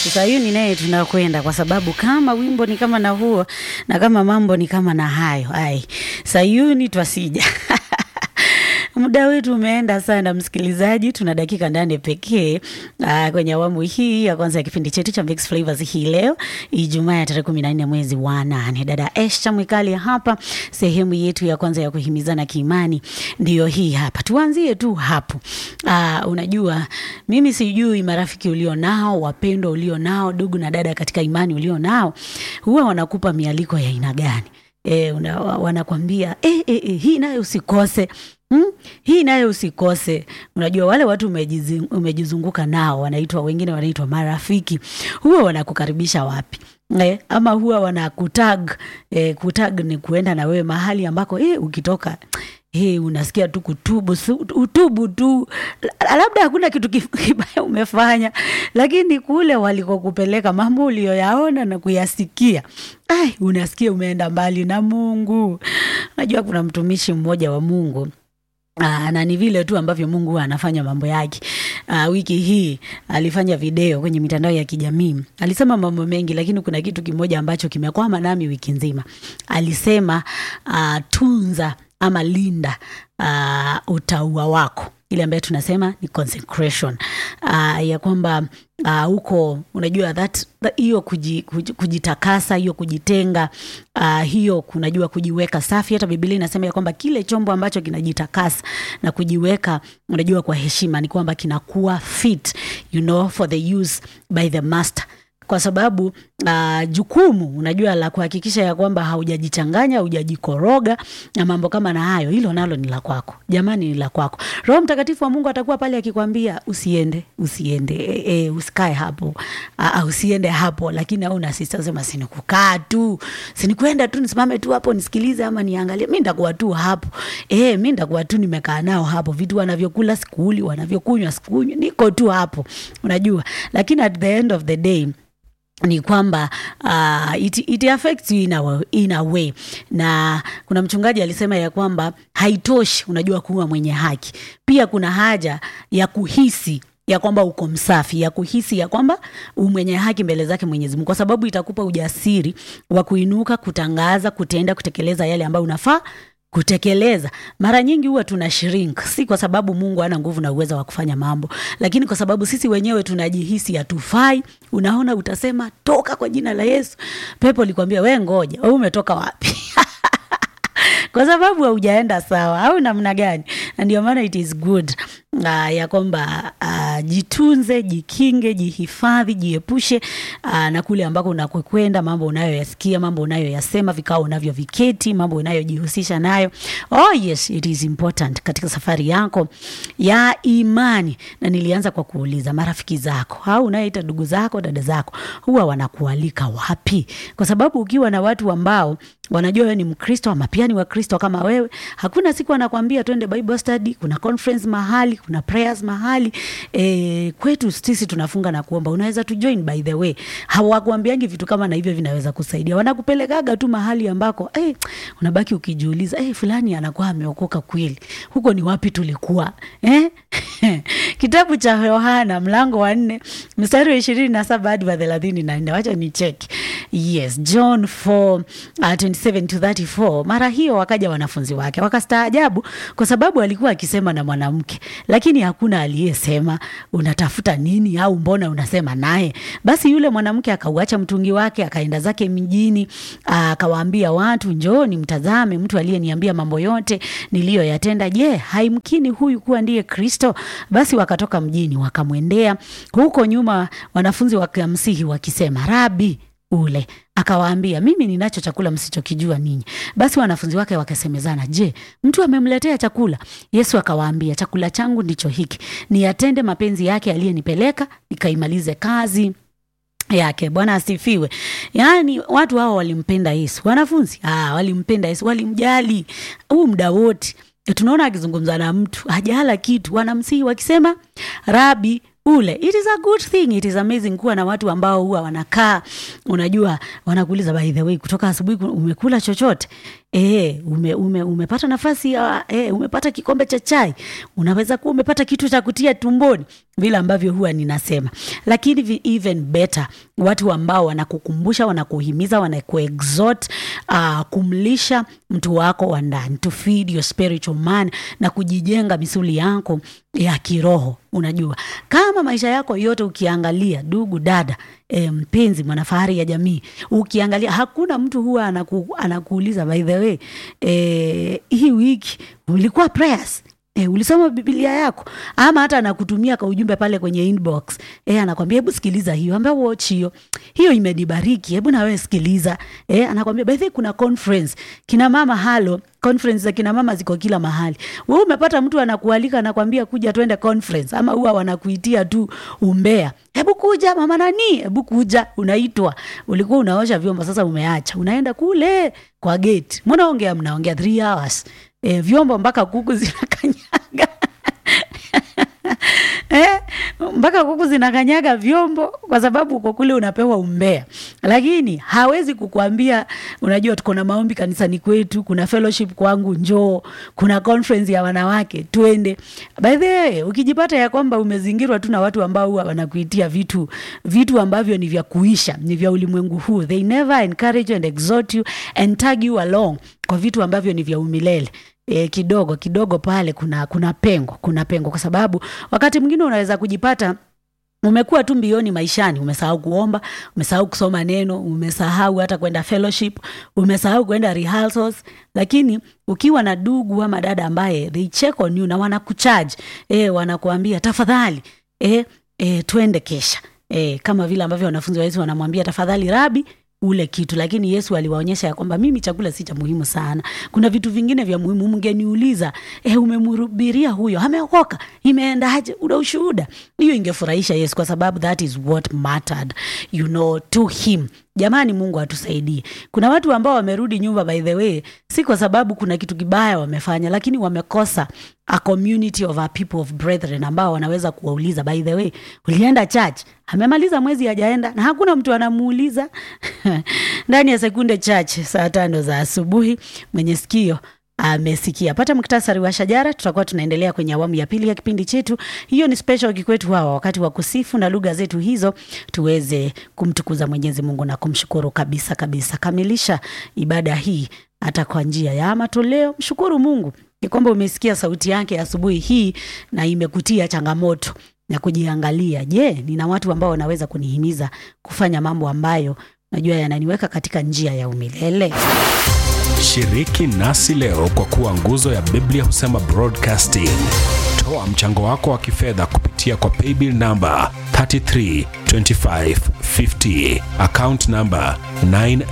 Sayuni naye tunakwenda, kwa sababu kama wimbo ni kama na huo na kama mambo ni kama na hayo, ai Sayuni twasija Muda wetu umeenda sana, msikilizaji. Tuna dakika ndani pekee uh, kwenye awamu hii ya kwanza ya kipindi chetu cha Mix Flavors hii leo Ijumaa ya tarehe kumi na nne mwezi wa nane. Dada Esha Mwikali hapa, sehemu yetu ya kwanza ya kuhimizana kiimani ndiyo hii hapa. Tuanzie tu hapo. Uh, unajua mimi sijui marafiki ulio nao, wapendwa ulio nao, ndugu na dada katika imani ulio nao, huwa wanakupa mialiko ya aina gani? E, una, wanakwambia e, e, e, hii nayo usikose Hmm? Hii nayo usikose. Unajua wale watu umejizi, umejizunguka nao wanaitwa wengine wanaitwa marafiki, huwa wanakukaribisha wapi? Eh, ama huwa wanakutag eh, kutag ni kuenda na wewe mahali ambako eh, ukitoka Hey, unasikia tu kutubu utubu tu, labda hakuna kitu kibaya umefanya, lakini kule walikokupeleka mambo uliyoyaona na kuyasikia, ai, unasikia umeenda mbali na Mungu. Najua kuna mtumishi mmoja wa Mungu Aa, na ni vile tu ambavyo Mungu huwa anafanya mambo yake. Aa, wiki hii alifanya video kwenye mitandao ya kijamii, alisema mambo mengi, lakini kuna kitu kimoja ambacho kimekwama nami wiki nzima. Alisema aa, tunza ama linda uh, utaua wako ile ambayo tunasema ni consecration uh, ya kwamba huko uh, unajua that hiyo kuji, kuji, kujitakasa hiyo kujitenga uh, hiyo unajua kujiweka safi. Hata Biblia inasema ya kwamba kile chombo ambacho kinajitakasa na kujiweka unajua kwa heshima ni kwamba kinakuwa fit you know, for the use by the master kwa sababu uh, jukumu unajua la kuhakikisha ya kwamba haujajichanganya haujajikoroga na mambo kama na hayo, hilo nalo ni la kwako jamani, ni la kwako. Roho Mtakatifu wa Mungu atakuwa pale akikwambia usiende, usiende, e, e, usikae hapo, uh, usiende hapo, lakini au nasisema sinikukaa tu, sinikwenda tu nisimame tu hapo nisikilize ama niangalie, mi ndakuwa tu hapo e, mi ndakuwa tu nimekaa nao hapo, vitu wanavyokula sikuli, wanavyokunywa sikunywi, niko tu hapo, unajua, lakini at the end of the day ni kwamba uh, it, it affects you in a, in a way. Na kuna mchungaji alisema ya kwamba haitoshi, unajua, kuwa mwenye haki, pia kuna haja ya kuhisi ya kwamba uko msafi, ya kuhisi ya kwamba mwenye haki mbele zake Mwenyezi Mungu, kwa sababu itakupa ujasiri wa kuinuka, kutangaza, kutenda, kutekeleza yale ambayo unafaa kutekeleza. Mara nyingi huwa tuna shrink, si kwa sababu Mungu hana nguvu na uwezo wa kufanya mambo, lakini kwa sababu sisi wenyewe tunajihisi hatufai. Unaona, utasema toka kwa jina la Yesu, pepo likwambia we ngoja, wewe umetoka wapi? kwa sababu haujaenda sawa au namna gani? Na ndio maana it is good uh, ya kwamba uh, jitunze, jikinge, jihifadhi, jiepushe uh, na kule ambako unakokwenda, mambo unayoyasikia, mambo unayoyasema, vikao unavyoviketi, mambo unayojihusisha nayo. Oh yes, it is important katika safari yako ya imani. Na nilianza kwa kuuliza marafiki zako au unayeita ndugu zako, dada zako, huwa wanakualika wapi? Kwa sababu ukiwa na watu ambao wanajua wewe ni Mkristo ama pia ni Wakristo kama wewe, hakuna siku anakwambia twende Bible study, kuna conference mahali, kuna prayers mahali. E, kwetu sisi tunafunga na kuomba, unaweza tu join. By the way, hawakuambiangi vitu kama na hivyo vinaweza kusaidia, wanakupelekaga tu mahali ambako eh, unabaki ukijiuliza eh, fulani anakuwa ameokoka kweli, huko ni wapi tulikuwa eh? Kitabu cha Yohana mlango wa nne mstari wa ishirini na saba hadi wa thelathini na nne wacha ni cheki. Yes, John 4 uh, 27 to 34. Mara hiyo wakaja wanafunzi wake wakastaajabu, kwa sababu alikuwa akisema na mwanamke, lakini hakuna aliyesema unatafuta nini, au mbona unasema naye? Basi yule mwanamke akauacha mtungi wake akaenda zake mjini, akawaambia watu, njooni mtazame mtu aliyeniambia mambo yote niliyoyatenda. Je, haimkini huyu kuwa ndiye Kristo? Basi wakatoka mjini wakamwendea. Huko nyuma wanafunzi wakamsihi wakisema, Rabi ule. Akawaambia, mimi ninacho chakula msichokijua ninyi. Basi wanafunzi wake wakasemezana, je, mtu amemletea chakula? Yesu akawaambia, chakula changu ndicho hiki, niyatende mapenzi yake aliyenipeleka, nikaimalize kazi yake. Bwana asifiwe. Yaani watu hao walimpenda Yesu, wanafunzi ah, walimpenda Yesu, walimjali huu muda wote. Tunaona akizungumza na mtu hajala kitu, wanamsihi wakisema, Rabi ule. It is a good thing, it is amazing kuwa na watu ambao huwa wanakaa, unajua, wanakuuliza by the way, kutoka asubuhi umekula chochote? E, ume, ume, umepata nafasi ya e, umepata kikombe cha chai, unaweza kuwa umepata kitu cha kutia tumboni, vile ambavyo huwa ninasema. Lakini vi- even better, watu ambao wanakukumbusha, wanakuhimiza, wanakuexhort uh, kumlisha mtu wako wa ndani, to feed your spiritual man na kujijenga misuli yako ya kiroho. Unajua, kama maisha yako yote ukiangalia, ndugu dada, e, mpenzi mwanafahari ya jamii, ukiangalia hakuna mtu huwa anaku, anakuuliza by the way, e, hii wiki ulikuwa prayers E, ulisoma Biblia yako ama hata anakutumia ka ujumbe pale kwenye inbox e, anakwambia hebu sikiliza hiyo, ambia watch hiyo hiyo imenibariki, hebu na wewe sikiliza. E, anakwambia by the way, kuna conference kina mama halo conference za kina mama ziko kila mahali. Wewe umepata mtu anakualika anakwambia kuja twende conference, ama huwa wanakuitia tu umbea, hebu kuja mama nani, hebu kuja. Unaitwa, ulikuwa unaosha vyombo, sasa umeacha, unaenda kule kwa gate, mnaongea mnaongea 3 hours e, vyombo mpaka kuku zinakanyaga eh, mpaka kuku zinakanyaga vyombo kwa sababu uko kule unapewa umbea, lakini hawezi kukuambia, unajua tuko na maombi kanisani kwetu, kuna fellowship kwangu, njoo, kuna conference ya wanawake, twende. By the way, ukijipata ya kwamba umezingirwa tu na watu ambao huwa wanakuitia vitu vitu ambavyo ni vya kuisha, ni vya ulimwengu huu, they never encourage you and exhort you and tag you along kwa vitu ambavyo ni vya umilele e, kidogo kidogo pale kuna kuna pengo kuna pengo kwa sababu wakati mwingine unaweza kujipata umekuwa tu mbioni maishani, umesahau kuomba, umesahau kusoma neno, umesahau hata kwenda fellowship, umesahau kwenda rehearsals. Lakini ukiwa na ndugu ama dada ambaye they check on you na wanakucharge eh, wanakuambia tafadhali eh, eh, twende kesha eh, kama vile ambavyo wanafunzi wa Yesu wanamwambia tafadhali rabi ule kitu, lakini Yesu aliwaonyesha ya kwamba mimi chakula si cha muhimu sana, kuna vitu vingine vya muhimu. Mngeniuliza eh, umemhubiria huyo ameokoka, imeendaje? Una ushuhuda? Hiyo ingefurahisha Yesu, kwa sababu that is what mattered you know to him. Jamani, Mungu atusaidie. Kuna watu ambao wamerudi nyumba, by the way, si kwa sababu kuna kitu kibaya wamefanya, lakini wamekosa a community of a people of brethren ambao wanaweza kuwauliza, by the way, ulienda church? Amemaliza mwezi hajaenda na hakuna mtu anamuuliza. Ndani ya sekunde chache, saa tano za asubuhi, mwenye sikio amesikia. Pata muktasari wa shajara. Tutakuwa tunaendelea kwenye awamu ya pili ya kipindi chetu. Hiyo ni special kikwetu hawa, wakati wa kusifu na lugha zetu hizo, tuweze kumtukuza Mwenyezi Mungu na kumshukuru kabisa kabisa. Kamilisha ibada hii hata kwa njia ya matoleo. Mshukuru Mungu ni kwamba umesikia sauti yake asubuhi hii na imekutia changamoto ya kujiangalia. Je, nina watu ambao wanaweza kunihimiza kufanya mambo ambayo najua yananiweka katika njia ya umilele? Shiriki nasi leo kwa kuwa nguzo ya Biblia husema broadcasting. Toa mchango wako wa kifedha kupitia kwa paybill namba 332550 account namba 9